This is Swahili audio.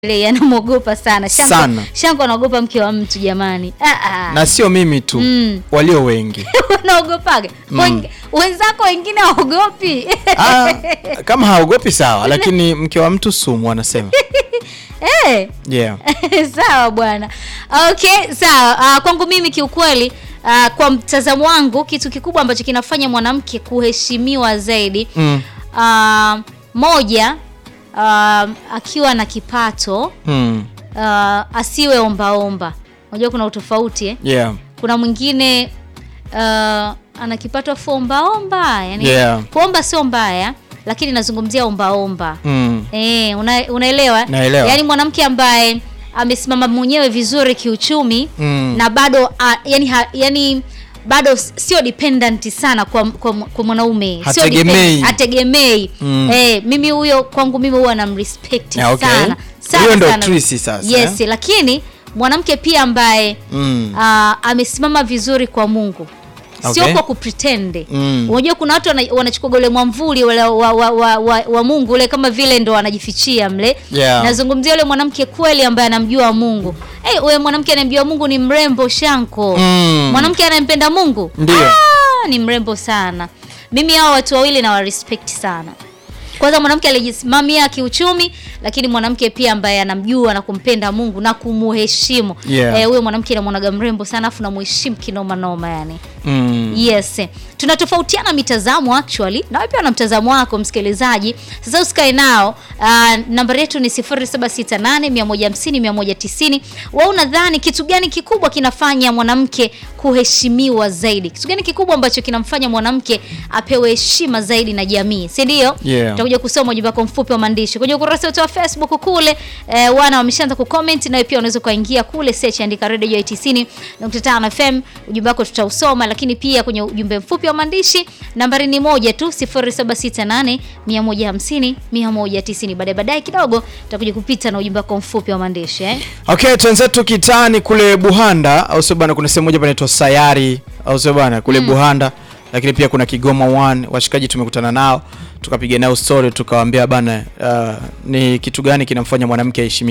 Ile anamwogopa sana. Shanko, Sana. Shanko anaogopa mke wa mtu jamani. Ah, ah. na sio mimi tu Mm. walio wengi Unaogopaga? Wen- Wenzako wengine haogopi. ah, kama haogopi sawa lakini mke wa mtu sumu wanasema Eh. yeah. sawa bwana. Okay, sawa. Ah, kwangu mimi kiukweli ah, kwa mtazamo wangu kitu kikubwa ambacho kinafanya mwanamke kuheshimiwa zaidi mm. ah, moja ah, akiwa na kipato Mm. ah, asiwe ombaomba. Unajua kuna utofauti eh? Yeah. kuna mwingine uh, ana kipato afu ombaomba yani Yeah. kuomba sio mbaya lakini nazungumzia ombaomba Mm. eh, una, unaelewa Naelewa. yaani mwanamke ambaye amesimama mwenyewe vizuri kiuchumi Mm. na bado uh, yani, ha, yani bado s- sio dependent sana kwa, kwa, kwa mwanaume Sio Hategemei. depend- hategemei Mm. eh, mimi huyo kwangu mimi huwa namrespect Yeah, okay. sana sana Huyo ndo sana. Trisi sasa, yes eh? lakini mwanamke pia ambaye Mm. Ah, amesimama vizuri kwa Mungu sio Okay. kwa kupretende. Mm. Unajua kuna watu wana- wanachukua ule mwamvuli ule wa, wa, wa, wa, wa Mungu ule kama vile ndo wanajifichia mle. Yeah. Nazungumzia yule mwanamke kweli ambaye anamjua Mungu. Hey, wewe mwanamke anayemjua Mungu ni mrembo Shanko. Mm. Mwanamke anayempenda Mungu Ndio. ah, ni mrembo sana. Mimi hao watu wawili na respect sana. Kwanza mwanamke alijisimamia kiuchumi, lakini mwanamke pia ambaye anamjua na kumpenda Mungu na kumuheshimu. Yeah. Eh, huyo mwanamke namwonaga mrembo sana afu namuheshimu kinoma noma yani. Mm. Yes. Tunatofautiana mitazamo actually. Na wewe pia una mtazamo wako msikilizaji. Sasa usikae nao. Uh, nambari yetu ni 0768 150 190. Wewe unadhani kitu gani kikubwa kinafanya mwanamke kuheshimiwa zaidi? Kitu gani kikubwa ambacho kinamfanya mwanamke apewe heshima zaidi na jamii? Si ndio? Yeah. Tutakuja kusoma ujumbe wako mfupi wa maandishi kwenye ukurasa wetu wa Facebook kule. Eh, wana wameshaanza kucomment na wewe pia unaweza kuingia kule search andika Radio Joy 90.5 FM. Ujumbe wako tutausoma, lakini pia kwenye ujumbe mfupi wa maandishi nambari ni moja tu 0768 150 190. Baadaye baadaye kidogo tutakuja kupita na ujumbe wako mfupi wa maandishi eh. Okay, twenzetu kitani kule Buhanda au sio bana, kuna sehemu moja panaitwa Sayari au sio bana kule Buhanda, lakini pia kuna Kigoma One. Washikaji tumekutana nao tukapiga nao story tukawaambia bana, uh, ni kitu gani kinamfanya mwanamke aheshimiwe